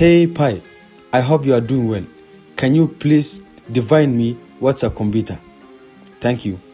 Hey Pi, I hope you are doing well. Can you please define me what's a computer? Thank you.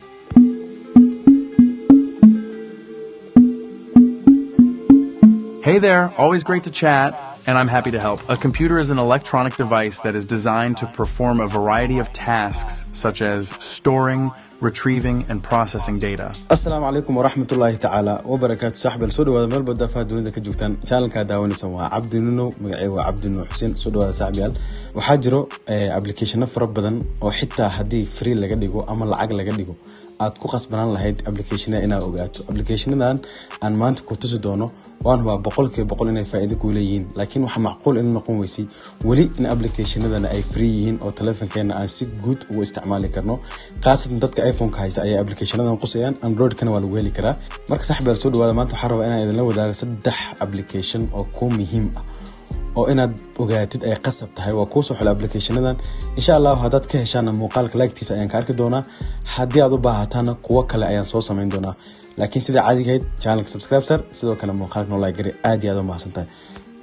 Hey there, always great to chat, and I'm happy to help. A computer is an electronic device that is designed to perform a variety of tasks such as storing, retrieving, and processing data. asalaamu calaykum waraxmatullaahi tacaala wabarakaatu saaxib soo dhawaada meel badda afaha dunida ka joogtaan channelkaa daawanaysan waa cabdi nuno magacay waa cabdi nuno xuseen soo dhawaada saaxibayaal waxaa jiro applicationo fara badan oo xitaa haddii free laga dhigo ama lacag laga dhigo aad ku qasbanaan lahayd applicationada inaad ogaato applicationadan aan maanta ku tusi doono waan hubaa boqolkiiba boqol inay faa'iido kuu leeyihiin laakiin waxaa macquul in noqon weysay weli in applicationadana ay free yihiin oo telefonkeena aan si guud ugu isticmaali karno khaasatan dadka iphoneka haysta ayay applicationadan qusayaan androidkana waa lagu heli karaa marka saaxibayaal soo dhawaada maanta waxaa rabaa inaan idinla wadaago saddex application oo kuu muhiim ah oo inaad ogaatid ay qasab tahay waa kuu soo xula applicationadan insha allahu haddaad ka heshaana muuqaalka laagtiisa ayaan ka arki doonaa haddii aad u baahataana kuwo kale ayaan soo samayn doonaa laakiin sida caadigahayd channelka subscribe sar sidoo kale muuqaalka noo like gari aad iyo aad u mahadsan tahay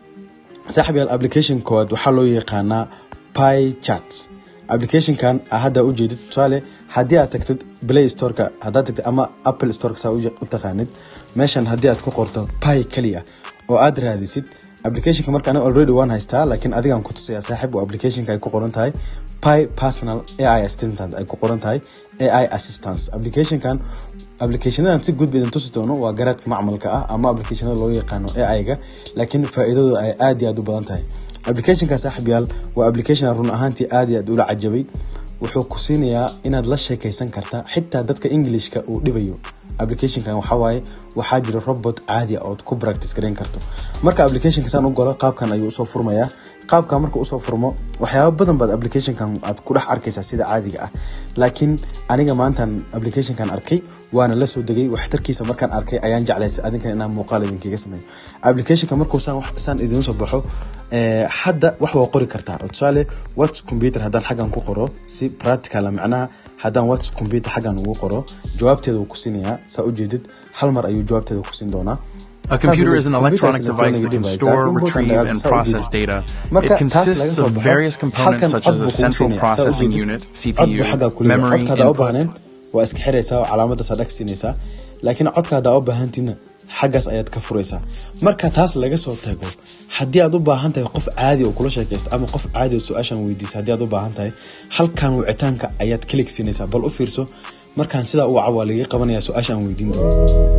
saaxib yaal application koowaad waxaa loo yaqaanaa pi chat applicationkan hadda ujeedid tusaale haddii aad tagtid play storeka haddaad tagtid ama apple storeka saa u taqaanid meeshan haddii aad ku qorto pi kaliya oo aad raadisid applicationka marka aniga already waan haystaa laakiin adigaan ku tusaya saaxiib oo applicationka ay ku qoran tahay pi personal ai assistant ay ku qoran tahay ai assistance applicationkan applicationadan si guud ba idin tusi doono waa garaadka macmalka ah ama applicationada loo yaqaano ai-ga laakiin faa'iidadu ay aad iyo aad u badan tahay applicationka saaxiib yaal waa application run ahaantii aad iyo aad ula cajabay wuxuu ku siinayaa inaad la sheekaysan karta xitaa dadka englishka uu dhibayo applicationkan waxaa waaye waxaa jira robot caadi ah ood ku practice gareyn karto marka applicationka saan u galo qaabkan ayuu usoo furmayaa qaabkan marka usoo furmo waxyaaba badan baad applicationkan aad ku dhex arkaysaa sida caadiga ah laakiin aniga maantan applicationkan arkay waana la soo degay waxtarkiisa markaan arkay ayaan jeclaysay adinkan inaan muuqaal idinkaga sameeyo applicationka markuu saan saan idiin soo baxo hadda wax waa qori kartaa tusaale whats computer haddaan xaggan ku qoro si practical macnaha haddaan whats computer xaggan ugu qoro jawaabteeda wuu ku siinayaa saa ujeedid hal mar ayuu jawaabteeda ku siin doonaa A computer is an electronic device that can store, retrieve, and process data. It consists of various components such as a central processing unit, CPU, memory, codkaada u input, baahneen waa iska xiraysaa oo calaamadaas aad dhagsiinaysaa laakiin codka haddaa u baahantiina xaggaas ayaad ka furaysaa marka taas laga soo tago haddii aad u baahan tahay qof caadi oo kula sheekaysta ama qof caadi oo su-aashan weydiisa haddii aad u baahan tahay halkan wicitaanka ayaad kalik siinaysaa bal u fiirso markaan sidaa u waca waa laga qabanaya su-aasha aan weydiin doono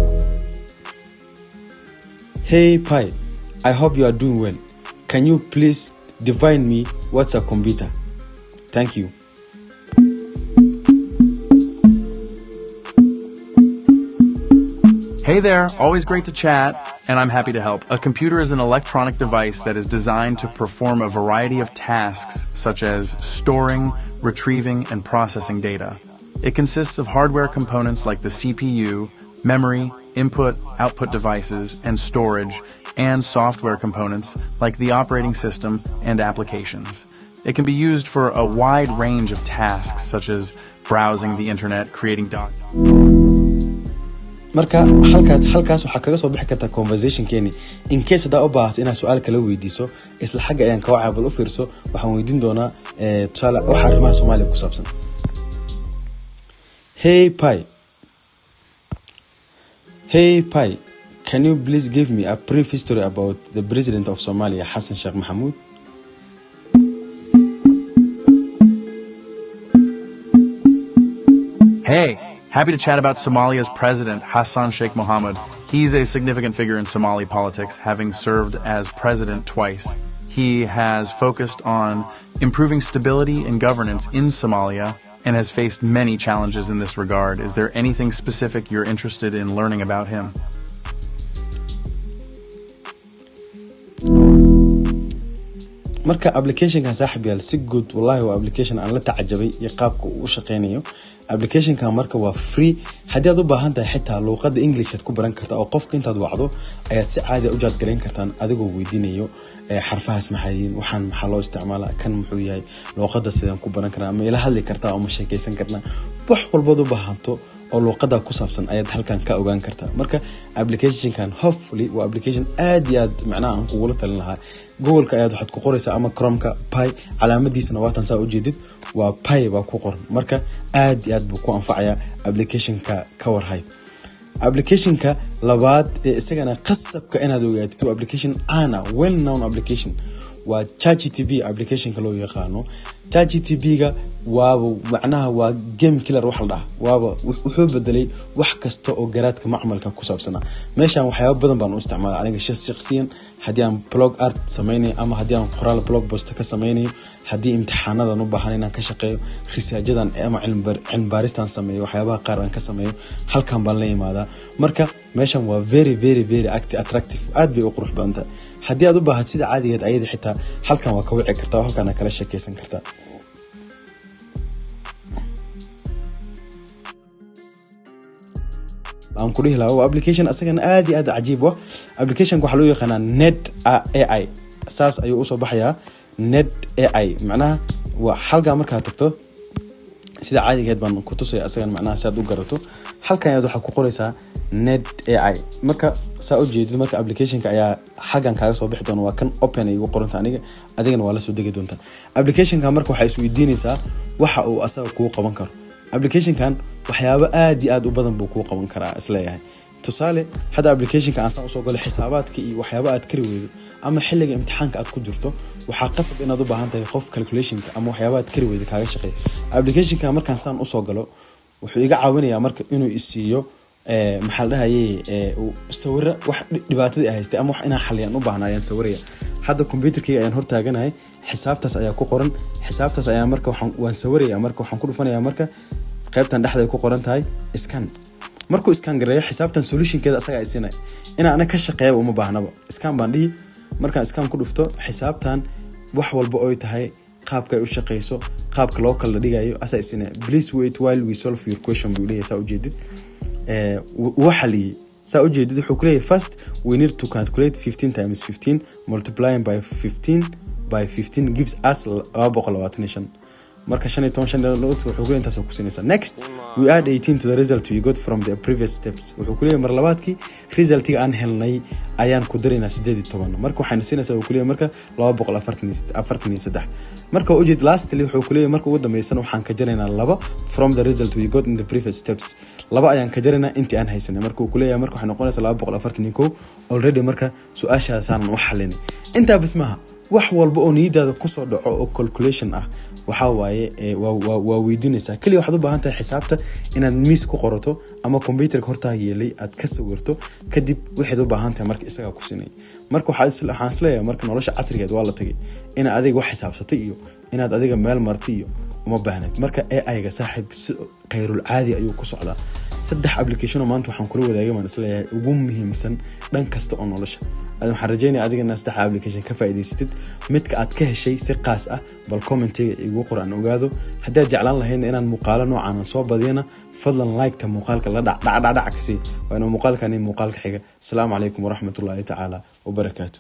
Hey Pi, I hope you are doing well. Can you please define me what's a computer? Thank you. Hey there, always great to chat, and I'm happy to help. A computer is an electronic device that is designed to perform a variety of tasks such as storing, retrieving, and processing data. It consists of hardware components like the CPU, memory, input, output devices, and storage, and software components like the operating system and applications. It can be used for a wide range of tasks such as browsing the internet, creating documents. marka halkaas halkaas waxaa kaga soo bixi kartaa conversationkeeni in case haddaa u baahato inaad su-aal kala weydiiso isla xagga ayaan kaga caabal u fiirso waxaan weydiin doonaa eh, tusaale waxa arrimaha soomaaliya ku saabsan hey pi hey pi can you please give me a brief history about the president of somalia xasan sheekh maxamuud Hey, happy to chat about Somalia's president, Hassan Sheikh Mohamud. He's a significant figure in Somali politics, having served as president twice. He has focused on improving stability and governance in Somalia and has faced many challenges in this regard. Is there anything specific you're interested in learning about him? marka applicationkan saaxib yaal si guud wallahi waa application aan la tacajabay iyo qaabka uu u shaqeynayo applicationkan marka waa free haddii aad u baahan tahay xitaa luuqada englishad ku baran karta oo qofka intaad wacdo ayaad si caadi u jaadgarayn kartaan adigoo weydiinayo eh, xarfahaas maxay yihiin waxaan maxaa loo isticmaalaa kan muxuu yahay luuqada sidaan ku baran karnaa ama ila hadli kartaa oo ma sheekaysan karnaa wax walbaad u baahanto oo luuqada ku saabsan ayaad halkan ka ogaan kartaa marka applicationkan hopefully waa application aad iyo aad macnaha aan kugula talin lahaa googleka ayaad waxaad ku qoraysaa ama cromka pi calaamadiisana waatan saa ujeedid waa pi baa ku qoran marka aad iyo aad buu ku anfacayaa applicationka ka warhay applicationka labaad ee isagana qasabka inaad ogaatid waa application ana well known application waa chatgtp applicationka loo yaqaano chatgtp-ga waaba macnaha waa game killer wax la dhaha waaba wuxuu bedelay wax kasta oo garaadka macmalka ku saabsanaa meeshan waxyaaba badan baan u isticmaala aniga shakhsiyan haddii aan blog art sameynayo ama haddii aan qoraal blog post ka sameynayo haddii imtixaanadan u baahan inaan ka shaqeeyo risaajadan ama cilmibaaristan sameeyo waxyaabaha qaar aan ka sameeyo halkan baan la imaadaa marka meeshan waa very very very attractive aad bay u qurux badan tahay haddii aad u baahad sida caadigeed ayada xitaa halkan waa ka wici kartaa oo halkan kala sheekeysan kartaa aan ku dhihi lahaa waa application asagana aad iyo aad cajiib ah applicationka waxaa loo yaqaanaa net ai saas ayuu usoo baxayaa net ai macnaha waa halkaa markaad tagto sida caadigeed baan ku tusaya asagan macnaha si aad u garato halkan ayaad waxaa ku qoraysaa net ai marka saa u jeedid marka applicationka ayaa xaggan kaaga soo bixi doona waa kan open ay igu qoranta aniga adigana waa la soo degi doontaa applicationka marka waxaa isweydiinaysaa waxa uu asaga kuu qaban karo applicationkan waxyaabo aad iyo aad u badan buu kuu qaban karaa isleeyahay tusaale hadda applicationka aan saan usoo galo xisaabaadka iyo waxyaabo aad kari weydo ama xilliga imtixaanka aad ku jirto waxaa qasab inaad u baahan tahay qof calculationka ama waxyaabo aad kari weyda kaaga shaqeeya applicationka markaan saan usoo galo wuxuu iga caawinayaa marka inuu isiiyo maxaa la dhahaye sawiro wax dhibaatadii ay haystay ama wax inaan xaliyaan u baahna ayaan sawiraya hadda computerkayga ayaan hortaaganahay xisaabtaas ayaa ku qoran xisaabtaas ayaa marka waan sawiraya marka waxaan ku dhufanaya marka qaybtan dhexda ay ku qoran tahay scan markuu scan gareeyo xisaabtan solutionkeeda asagaa isinay inaan ana ka shaqeeyaba uma baahnaba scan baan dhihi markaan scan ku dhufto xisaabtan wax walba oy tahay qaabka ay u shaqeyso qaabka loo kala dhigayo asaa isina please wait while we solve your question buu leeyahay saa ujeedid wuu xaliyey saa ujeedid wuxuu ku leeyahay first we need to calculate 15 times 15 multiplying by 15 by 15 gives us 225 marka shan iyo toban shan wuxuu ku intaas ku siinaysaa next we add 18 to the result we got from the previous steps wuxuu ku leeyahay mar labaadkii resultiga aan helnay ayaan ku daraynaa sideed iyo toban marka waxayna siinaysaa uu ku leeyahay marka laba boqol afartan iyo saddex marka ujeed lastly wuxuu ku leeyahay marka ugu dambeysana waxaan ka jaraynaa laba from the result we got in the previous steps laba ayaan ka jaraynaa intii aan haysanay marka uu ku leeyahay marka waxay noqonaysaa laba boqol afartan iyo kow already marka su-aashaasaanan u xalinay intaa bis maaha wax walba oo niyadaada kusoo dhaco oo calculation ah waxaa waaye waa weydiinaysaa keliya waxaad u baahan tahay xisaabta inaad miis ku qorato ama computerka hortaa yeelay aad ka sawirto kadib waxaad u baahan tahay marka isagaa ku sinay marka waxaan isleeyahay marka nolosha casrigeed waa la tagay inaad adiga wax xisaabsatay iyo inaad adiga meel martay iyo uma baahnayd marka ai-ga saaxiib si khayrul caadi ayuu ku socdaa saddex applicationoo maanta waxaan kula wadaagay baan isleeyahay ugu muhiimsan dhan kasta oo nolosha waxaan rajeynaya adigana saddex application ka faa'iidaysatid midka aad ka heshay si qaas ah bal commentiga igu qor aan ogaado haddii aad jeclaan lahaydna inaan muuqaalo noocan aan soo badiyana fadlan like-ta muuqaalka la dhacdhacdhac kasi waa inuu muuqaalkani muuqaalka xiga asalaamu calaykum waraxmatullaahi tacaala wabarakaatu